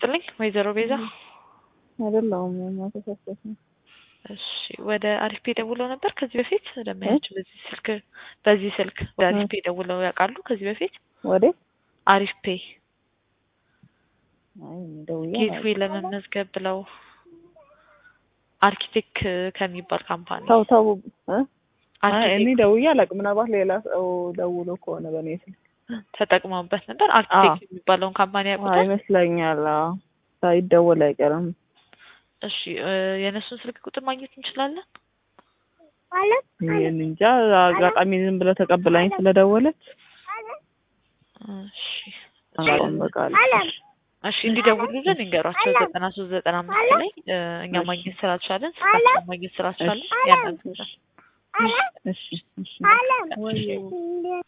ይስጥልኝ ወይዘሮ ቤዛ። አይደለሁም ማተሳሰት ነው። እሺ ወደ አሪፍ ፔ ደውለው ነበር ከዚህ በፊት ለማያቸው በዚህ ስልክ በዚህ ስልክ ወደ አሪፍ ፔ ደውለው ያውቃሉ ከዚህ በፊት ወደ አሪፍ ፔ አይ ደውዬ ጌትዌይ ለመመዝገብ ብለው አርኪቴክት ከሚባል ካምፓኒ ተው ተው እ አይ እኔ አርኪቴክት ደውዬ አላውቅም። ምናልባት ሌላ ሰው ደውሎ ከሆነ በእኔ ስልክ ተጠቅመውበት ነበር። አርኪቴክት የሚባለውን ካምፓኒ ያውቁታል? ይመስለኛል። አዎ ሳይደወል አይቀርም። እሺ እ የእነሱን ስልክ ቁጥር ማግኘት እንችላለን? ይህን እንጃ አጋጣሚ ዝም ብለው ተቀብላኝ ስለደወለች እሺ አላውቅም። በቃ እሺ እንዲደውሉልን እንገሯቸው ዘጠና ሶስት ዘጠና አምስት ላይ እ እኛ ማግኘት ስላልቻለን ስልካቸውን ማግኘት ስላልቻለን ያናግሩናል። እሺ እሺ